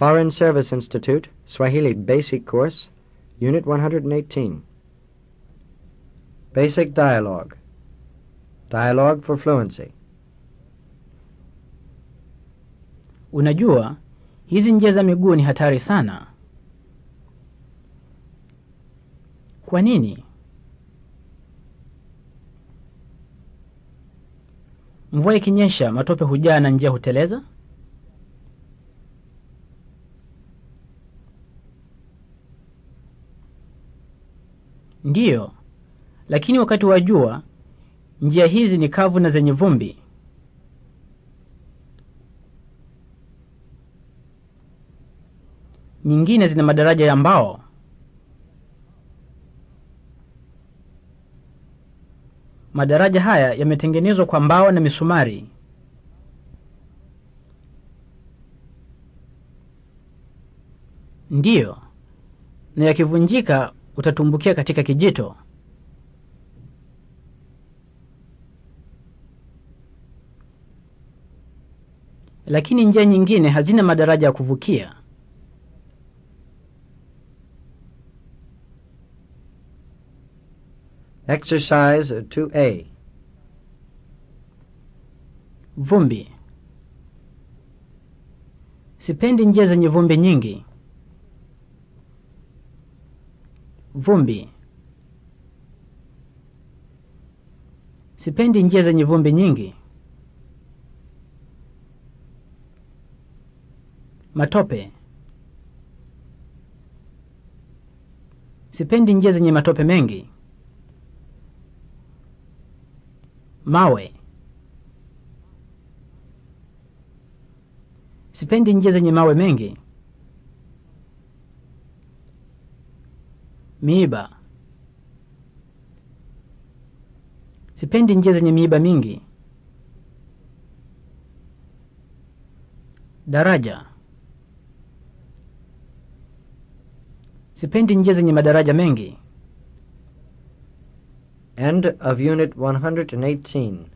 Foreign Service Institute, Swahili Basic Course, Unit 118. Basic Dialogue. Dialogue for Fluency. Unajua, hizi njia za miguu ni hatari sana. Kwa nini? Mvua ikinyesha, matope hujaa na njia huteleza? Ndiyo, lakini wakati wa jua njia hizi ni kavu na zenye vumbi. Nyingine zina madaraja ya mbao. Madaraja haya yametengenezwa kwa mbao na misumari. Ndiyo, na yakivunjika utatumbukia katika kijito. Lakini njia nyingine hazina madaraja ya kuvukia. Exercise 2A. Vumbi. Sipendi njia zenye vumbi nyingi. Vumbi. Sipendi njia zenye vumbi nyingi. Matope. Sipendi njia zenye matope mengi. Mawe. Sipendi njia zenye mawe mengi. Miiba. Sipendi njia zenye miiba mingi. Daraja. Sipendi njia zenye madaraja mengi. End of Unit 118.